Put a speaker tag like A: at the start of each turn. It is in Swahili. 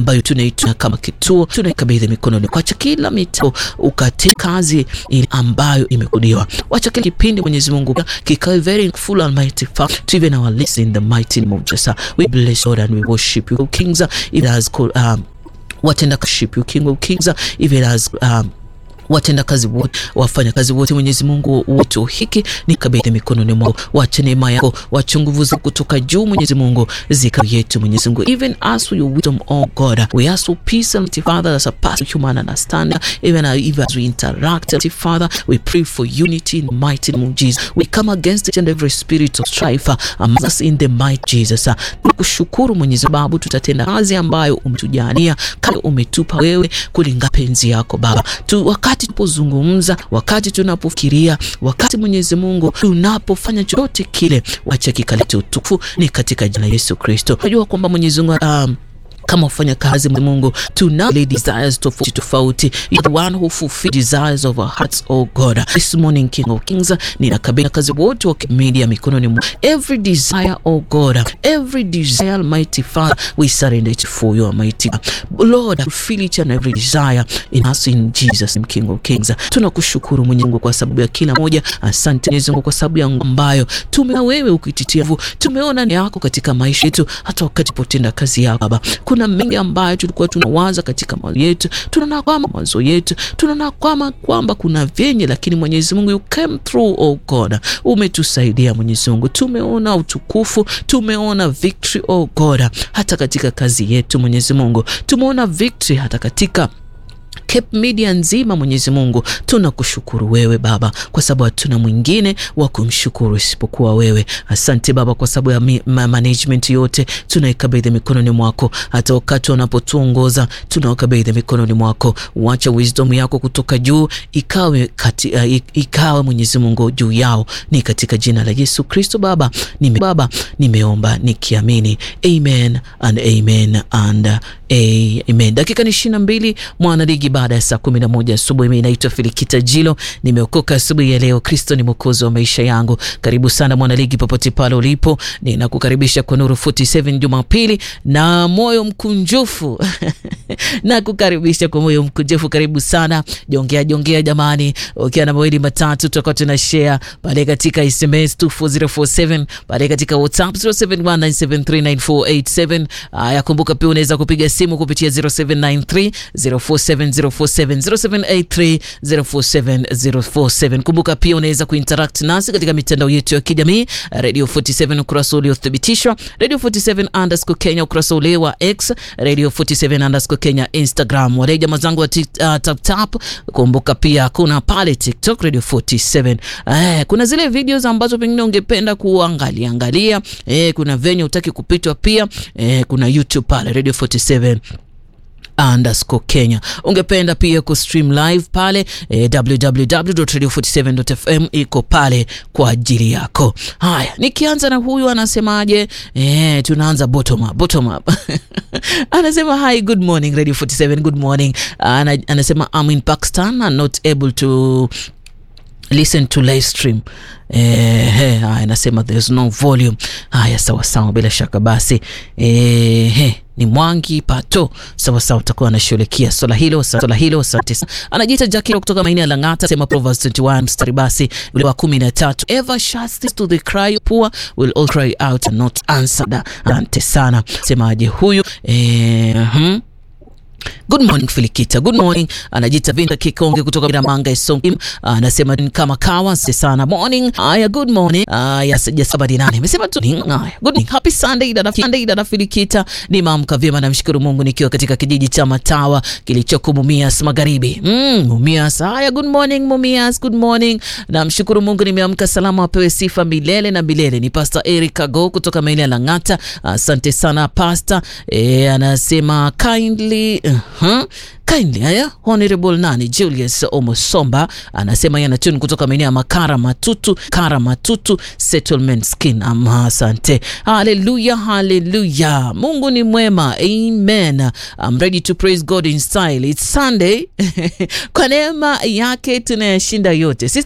A: ambayo tunaituna kama kituo, tunaikabidhi mikononi kwacha kila mitao ukate kazi ile ambayo imekudiwa. Wacha kila kipindi Mwenyezi Mungu kikawe very full almighty Father to even our lives in the mighty name of Jesus. We bless God and we worship you Kings even as um, watenda worship you King of Kings even as um, watenda kazi wote, wafanya kazi wote, Mwenyezi Mungu wetu, hiki ni kabidhi mikononi mwako, wache neema yako, wache nguvu zako kutoka juu, Mwenyezi Mungu zika yetu, Mwenyezi Mungu, even as for your wisdom, oh God, we ask for peace and Father that surpasses human understanding, even even as we interact, Father, we pray for unity in the mighty name of Jesus. We come against each and every spirit of strife among us in the mighty Jesus. Tukushukuru Mwenyezi Babu, tutatenda kazi ambayo umetujania kama umetupa wewe kulingana penzi yako Baba tu, wakati tunapozungumza, wakati tunapofikiria, wakati Mwenyezi Mungu tunapofanya chochote kile, wacha kikalete utukufu, ni katika jina la Yesu Kristo. Najua kwamba Mwenyezi Mungu um, kama ufanya kazi Mungu, tuna desires tofauti tofauti. You the one who fulfill desires of our hearts, oh God. This morning King of Kings, ninakabidhi kazi wote wa media mikononi mwa every desire, oh God, every desire, mighty Father, we surrender it for you, mighty Lord. Fulfill each and every desire in us in Jesus name, King of Kings. Tunakushukuru Mwenyezi Mungu kwa sababu ya kila moja. Asante Mwenyezi Mungu kwa sababu ya ambayo tumeona wewe ukititia nguvu, tumeona ni yako katika maisha yetu, hata wakati potenda kazi yako Baba kuna mengi ambayo tulikuwa tunawaza katika mawazo yetu, tunaona kwamba mawazo yetu tunaona kwamba kwamba kuna vyenye, lakini Mwenyezi Mungu you came through, oh God, umetusaidia Mwenyezi Mungu, tumeona utukufu, tumeona victory, oh God, hata katika kazi yetu Mwenyezi Mungu, tumeona victory hata katika Cape Media nzima Mwenyezi Mungu, tunakushukuru wewe Baba, kwa sababu hatuna mwingine wa kumshukuru isipokuwa wewe. Asante Baba kwa sababu ya ma management yote tunaikabidhi mikononi mwako, hata wakati wanapotuongoza tunawakabidhi mikononi mwako. Wacha wisdom yako kutoka juu ikawe kati, uh, ikawe Mwenyezi Mungu juu yao, ni katika jina la Yesu Kristo Baba nime, Baba nimeomba nikiamini, amen and amen and amen. Dakika ni ishirini na mbili mwanaligi baada ya saa kumi na moja asubuhi. Mimi naitwa Filikita Jilo, nimeokoka asubuhi ya leo. Kristo ni mwokozi wa maisha yangu. Karibu sana mwanaligi, popote pale ulipo, ninakukaribisha kwa Nuru 47 Jumapili na moyo mkunjufu na kukaribisha kwa moyo mkunjufu. Karibu sana, jongea jongea jamani, ukiwa na mawili matatu tutakuwa tuna share pale katika SMS 24047 pale katika WhatsApp 0719739487. Haya, kumbuka pia unaweza kupiga simu kupitia 0793 047 047 Kumbuka pia unaweza kuinteract nasi katika mitandao yetu ya kijamii Radio 47 ukurasa uliothibitishwa, Radio 47 underscore Kenya ukurasa ule wa X, Radio 47 underscore Kenya Instagram. Wale jamaa zangu wa tap tap, kumbuka pia kuna pale TikTok Radio 47. Eh, kuna zile videos ambazo pengine ungependa kuangalia angalia, eh, kuna venye utaki kupitwa pia, eh, kuna YouTube pale Radio 47 underscore Kenya. Ungependa pia kustream live pale eh, www.radio47.fm iko pale kwa ajili yako. Haya, nikianza na huyu anasemaje? Eh, tunaanza bottom up, bottom up. anasema hi, good morning Radio 47, good morning. Ana, anasema I'm in Pakistan and not able to listen to live stream. Eh, anasema there's no volume. Haya, sawa sawa, bila shaka basi eh, ni Mwangi Pato, sawa sawa, utakuwa anashughulikia swala hilo swala hilo. Asante sana. Anajiita Jackie kutoka maeneo ya Lang'ata, sema Proverbs 21 mstari basi ule wa 13, ever shuts to the cry poor will all cry out and not answered. Asante sana, semaje huyu eh, hmm. Good morning Filikita, good morning. Anajiita Vinta Kikonge kutoka Biramanga Isongi, anasema kama kawa sana morning. Haya, good morning. Haya, sija sabadi nane amesema tu haya, good morning, happy Sunday dada Sunday dada Filikita. Nimeamka vyema, namshukuru Mungu nikiwa katika kijiji cha Matawa kilichoko Mumias Magharibi. Mm, Mumias. Haya, good morning Mumias, good morning. Namshukuru Mungu nimeamka salama, apewe sifa milele na milele. Ni Pastor Eric Ago kutoka maeneo ya Lang'ata. Asante sana Pastor. Eh, anasema kindly Uh-huh. Kindly haya Honorable nani Julius Omosomba anasema yana tune kutoka maeneo ya Makara Matutu, Kara Matutu Settlement Skin. Ama asante. Haleluya, haleluya. Mungu ni mwema. Amen. I'm ready to praise God in style. It's Sunday. Kwa neema yake tunayashinda yote. Sisi